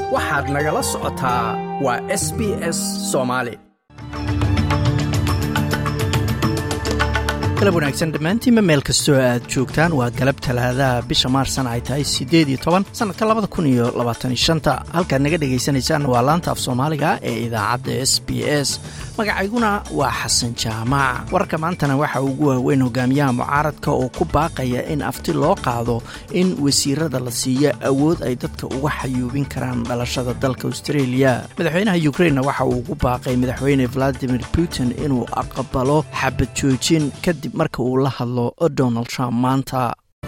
waxaad nagala socotaa waa s b s soomaali galab wanaagsan dhammaantiinba meel kastoo aad joogtaan waa galab talaadaha bisha maarsan ay tahay siddeed iyo toban sannadka labada kun iyo labaataniyo shanta halkaad naga dhagaysanaysaan waa laanta af soomaaliga ee idaacadda s b s magacayguna waa xasan jaamac wararka maantana waxa ugu waaweyn hogaamiyaha mucaaradka oo ku baaqaya in afti loo qaado in wasiirada la siiyo awood ay dadka uga xayuubin karaan dhalashada dalka australia madaxweynaha yukrainna waxa uu ugu baaqay madaxweyne valadimir putin inuu aqbalo xabad joojin kadib marka uu la hadlo donald trump maanta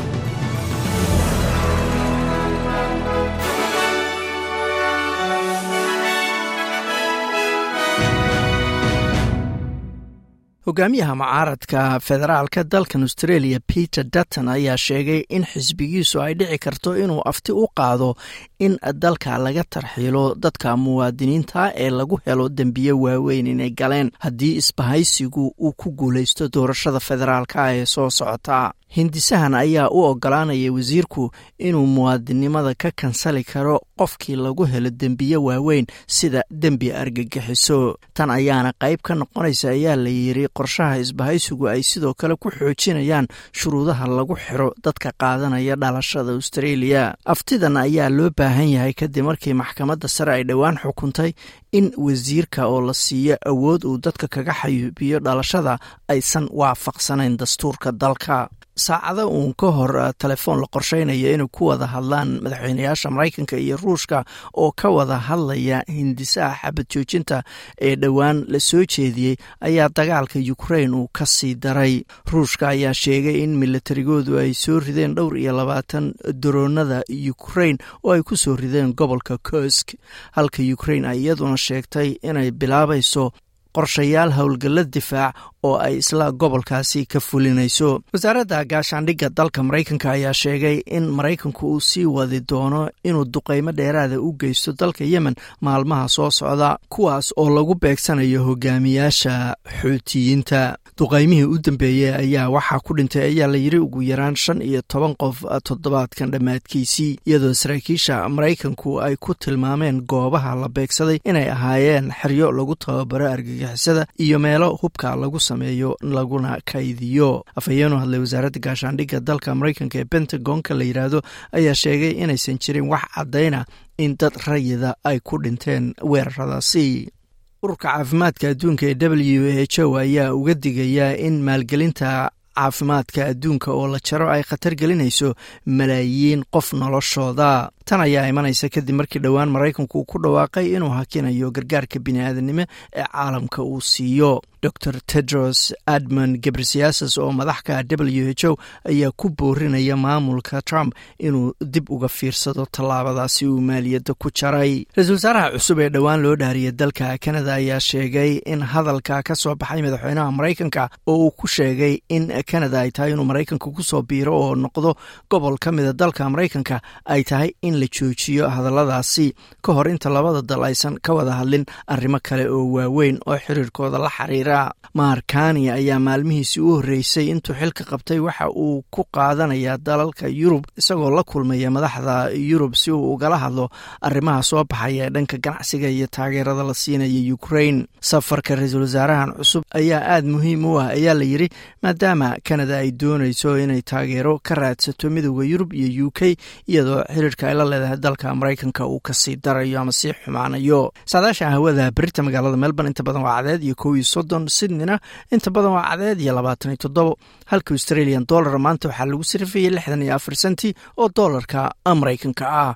hogaamiyaha mucaaradka federaalka dalkan australia peter dutton ayaa sheegay in xisbigiisu ay dhici karto inuu afti u qaado in dalka laga tarxiilo dadka muwaadiniinta ee lagu helo dembiye waaweyn inay galeen haddii isbahaysigu uu ku guulaysto doorashada federaalka ee soo socota hindisahan ayaa u ogolaanaya wasiirku inuu muwaadinimada ka kansali karo qofkii lagu helo dembiye waaweyn sida dembi argagixiso tan ayaana qayb ka noqonaysa ayaa la yiri qorshaha isbahaysigu ay sidoo kale ku xoojinayaan shuruudaha lagu xiro dadka qaadanaya dhalashada australia aftidan ayaa loo baahan yahay kadib markii maxkamadda sare ay dhowaan xukuntay in wasiirka oo la siiyo awood uu dadka kaga xayuubiyo dhalashada aysan waafaqsanayn dastuurka dalka saacado uun ka hor telefoon la qorsheynaya inay ku wada hadlaan madaxweynayaasha maraykanka iyo ruushka oo ka wada hadlaya hindisaha xabad joojinta ee dhowaan la soo jeediyey ayaa dagaalka ukrain uu ka sii daray ruushka ayaa sheegay in milatarigoodu ay soo rideen dhowr iyo labaatan daroonada ukrain oo ay ku soo rideen gobolka kosk halka ukrain ay iyaduna sheegtay inay bilaabayso qorshayaal howlgalla difaac oo ay isla gobolkaasi ka fulinayso wasaaradda gaashaandhigga dalka maraykanka ayaa sheegay in maraykanku uu sii wadi doono inuu duqaymo dheeraada u geysto dalka yemen maalmaha soo socda kuwaas oo lagu beegsanayo hogaamiyaasha xuutiyiinta duqaymihii u dambeeyey ayaa waxaa ku dhintay ayaa la yiri ugu yaraan shan iyo toban qof toddobaadkan dhammaadkiisii iyadoo saraakiisha maraykanku ay ku tilmaameen goobaha la beegsaday inay ahaayeen xeryo lagu tababaro argagixisada iyo meelo hubka lagu sameeyo laguna kaydiyo afhayeenu hadlay wasaaradda gaashaandhigga dalka maraykanka ee pentagonka la yidhaahdo ayaa sheegay inaysan jirin wax caddayna in dad rayida ay ku dhinteen weeraradaasi ururka caafimaadka adduunka ee w h o ayaa uga digayaa in maalgelinta caafimaadka adduunka oo la jaro ay khatar gelinayso malaayiin qof noloshooda tan ayaa imanaysa kadib markii dhowaan maraykanku ku dhawaaqay inuu hakinayo gargaarka bini'aadanimo ee caalamka uu siiyo dor tedros admon gebresiasas oo madaxka w h o ayaa ku boorinaya maamulka trump inuu dib uga fiirsado tallaabadaasi uu maaliyadda ku jaray ra-iisul wasaaraha cusub ee dhowaan loo dhaariyay dalka kanada ayaa sheegay in hadalka ka soo baxay madaxweynaha maraykanka oo uu ku sheegay in kanada ay tahay inuu maraykanka kusoo biiro oo noqdo gobol ka mida dalka maraykanka ay tahay in la joojiyo hadalladaasi ka hor inta labada dal aysan ka wada hadlin arrimo kale oo waaweyn oo xiriirkooda la xiriira markani ayaa maalmihiisii u horreysay intuu xilka qabtay waxa uu ku qaadanayaa dalalka yurub isagoo la kulmaya madaxda yurub si uu ugala hadlo arrimaha soo baxaya ee dhanka ganacsiga iyo taageerada la siinaya ukrain safarka ra-iisul wasaarahan cusub ayaa aada muhiim u ah ayaa la yiri maadaama kanada ay doonayso inay taageero ka raadsato midooda yurub iyo u k iyadoo xiriirka ay la leedahay dalka maraykanka uu kasii darayo ama sii xumaanayo saadaasha hawada berita magaalada melbourne inta badan waa cadeed iyo kow iyo soddon sydneyna inta badan waa cadeed iyo labaatan iyo toddobo halka australian dollar maanta waxaa lagu sirifayay lixdan iyo afar senti oo doolarka maraykanka ah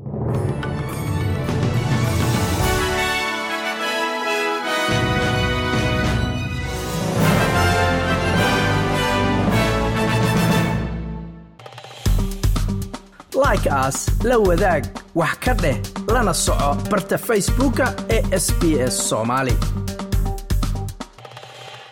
like aas la wadaag wax ka dheh lana soco barta facebooka ee sb s somaali